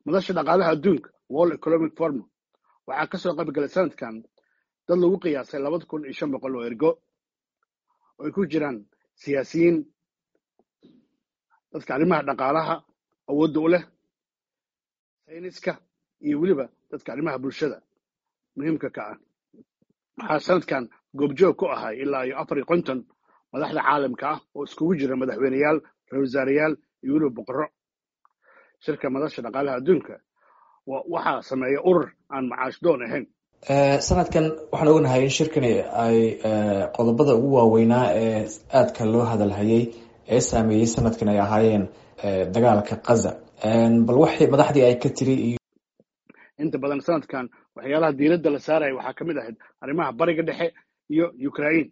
madasha dhaqaalaha adduunka world economic forum waxaa kasoo qayb galay sanadkan dad lagu qiyaasay labada kun iyo shan boqol oo ergo oo ay ku jiraan siyaasiyiin dadka arrimaha dhaqaalaha awoodda u leh sayniska iyo weliba dadka arrimaha bulshada muhiimka ka ah waxaa sanadkan goobjoog ku ahay ilaa iyo afar iyo konton madaxda caalamka ah oo iskugu jira madaxweyneyaal ra-isul wasaareyaal iyo weliba boqorro shirka madasha dhaqaalaha adduunka waxaa sameeya urur aan macaash doon ahayn sanadkan waxaan ognahay in shirkani ay qodobada ugu waaweynaa ee aadka loo hadalhayay ee saameeyey sanadkan ay ahaayeen dagaalka kaza bal waxay madaxdii ay ka tiri iyo inta badan sanadkan waxyaalaha diiradda la saaraya waxaa ka mid ahayd arrimaha bariga dhexe iyo ukraine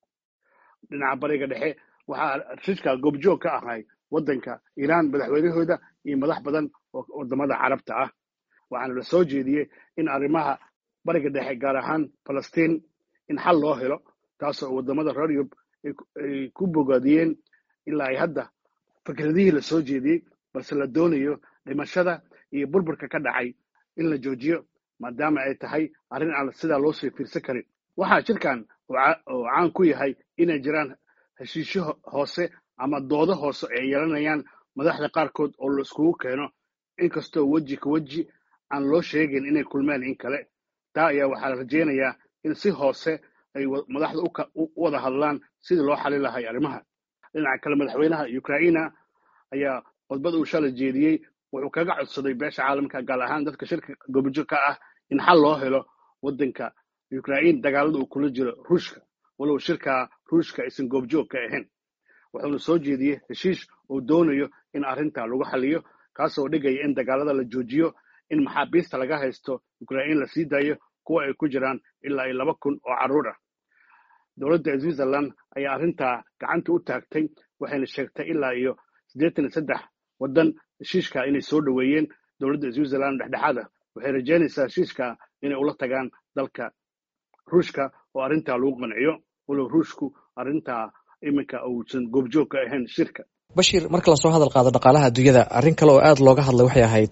dhinaca bariga dhexe waxaa shirka goobjoog ka ahay waddanka iiraan madaxweynahooda iyo madax badan oo wadamada carabta ah waxaana la soo jeediyey in arrimaha bariga dhexe gaar ahaan falastiin in xal loo helo taasoo wadamada reer yurub ay ku bogaadiyeen ilaa ay hadda fikradihii la soo jeediyey balse la doonayo dhimashada iyo burburka ka dhacay in la joojiyo maadaama ay tahay arrin aan sidaa loo sii fiirsan karin waxaa jirkan oo caan ku yahay inay jiraan heshiisyo hoose ama doodo hoose ay yeelanayaan madaxda qaarkood oo la iskugu keeno inkastoo weji ka weji aan loo sheegin inay kulmeen in kale taa ayaa waxaa la rajaynayaa in si hoose ay madaxda u wada hadlaan sidii loo xali lahay arrimaha dhinaca kale madaxweynaha ukraina ayaa khudbad uu shala jeediyey wuxuu kaga codsaday beesha caalamka gaar ahaan dadka shirka goobjoog ka ah in xal loo helo waddanka ukraine dagaalada uu kula jiro ruushka walow shirka ruushka aysan goobjoog ka ahayn wuxuuna soo jeediyey heshiish uu doonayo in arrinta lagu xaliyo kaasoo dhigaya in dagaalada la joojiyo in maxaabiista laga haysto ukraine la sii daayo kuwa ay ku jiraan ilaa iyo laba kun oo carruur ah dowladda switzerland ayaa arrintaa gacanta u taagtay waxayna sheegtay ilaa iyo siddeetan iyo saddex waddan heshiishka inay soo dhoweeyeen dowladda switzerland dhexdhexaada waxay rajaynaysaa heshiishka inay ula tagaan dalka ruushka oo arrintaa lagu qanciyo walow ruushku arrintaa iminka uusan goobjoog ka ahayn shirka bashir marka lasoo hadal qaado dhaqaalaha adduunyada arrin kale oo aada looga hadlay waxay ahayd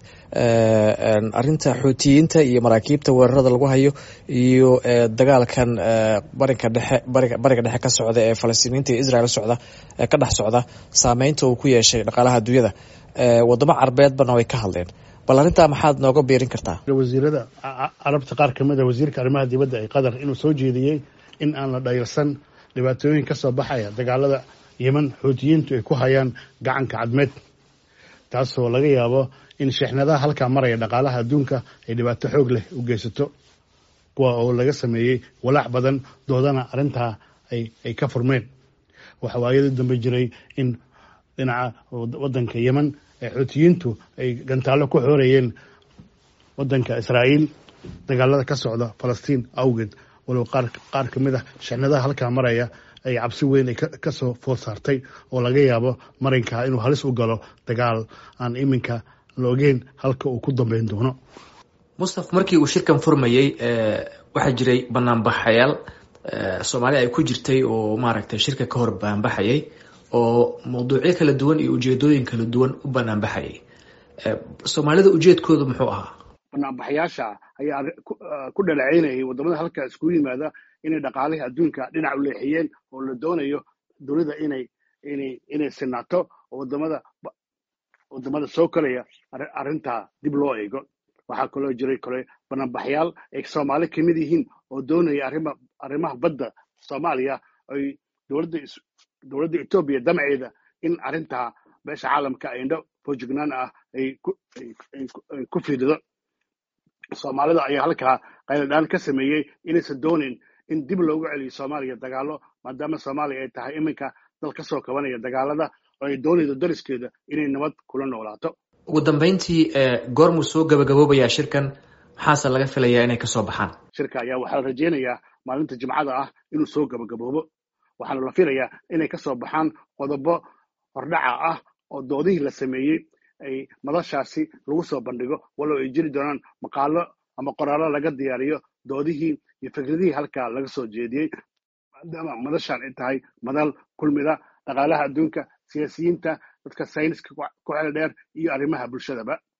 arrinta xuutiyiinta iyo maraakiibta weerarada lagu hayo iyo dagaalkan barinka dhexe bariga dhexe ka socda ee falastiiniinta iyo israel socda ee ka dhex socda saameynta uu ku yeeshay dhaqaalaha adduunyada wadamo carbeedbana way ka hadleen bal arrintaa maxaad nooga beerin kartaa wasiirada carabta qaar kamid a wasiirka arrimaha dibadda ee qatar inuu soo jeediyey in aan la dhayalsan dhibaatooyin ka soo baxaya dagaalada yeman xuutiyiintu ay ku hayaan gacanka cadmeed taasoo laga yaabo in sheexnadaha halkaa maraya dhaqaalaha adduunka ay dhibaato xoog leh u geysato kuwa oo laga sameeyey walaac badan doodana arrintaa ay ka furmeen waxa waayadii dambe jiray in dhinaca waddanka yeman ee xuutiyiintu ay gantaallo ku xoorayeen waddanka israa'iil dagaalada ka socda falastiin awgeed walow qaar ka mid ah sheexnadaha halkaa maraya ay cabsi weyn ay kasoo food saartay oo laga yaabo marinkaa inuu halis u galo dagaal aan iminka la ogeyn halka uu ku dambeyn doono mustaf markii uu shirkan furmayey waxaa jiray banaanbaxayaal soomaali ay ku jirtay oo maaragtay shirka ka hor banaanbaxayay oo mawduucyo kala duwan iyo ujeedooyin kala duwan u banaanbaxayay soomaalida ujeedkoodu muxuu ahaa banaanbaxayaasha ayaa ku dhaleeceynayay wadamada halkaa iskugu yimaada inay dhaqaalihii adduunka dhinac u leexiyeen oo la doonayo dowladda inay inay inay sinaato oo wadamada wadamada soo koraya arrintaa dib loo eego waxaa kaloo jiray kale banaanbaxyaal ay soomaali kamid yihiin oo doonaya arrima arrimaha badda soomaaliya ay dowladda dowladda etoobiya damaceeda in arrintaa beesha caalamka indho fojignaan ah ay ku fiirido soomaalida ayaa halkaa qayladhaan ka sameeyey inaysan doonin in dib loogu celiyo soomaaliya dagaalo maadaama soomaaliya ay tahay iminka dal ka soo kabanaya dagaalada oo ay doonaydo dariskeeda inay nabad kula noolaato ugu dambeyntii goormuu soo gabagaboobayaa shirkan maxaase laga filayaa inay kasoo baxaan shirka ayaa waxaa la rajaynayaa maalinta jimcada ah inuu soo gabagaboobo waxaana la filayaa inay kasoo baxaan qodobo hordhaca ah oo doodihii la sameeyey ay madashaasi lagu soo bandhigo walow ay jiri doonaan maqaalo ama qoraallo laga diyaariyo doodihii iyo fikradihii halkaa laga soo jeediyey maadaama madashaan ay tahay madal kulmida dhaqaalaha adduunka siyaasiyiinta dadka sayniska ku xel dheer iyo arrimaha bulshadaba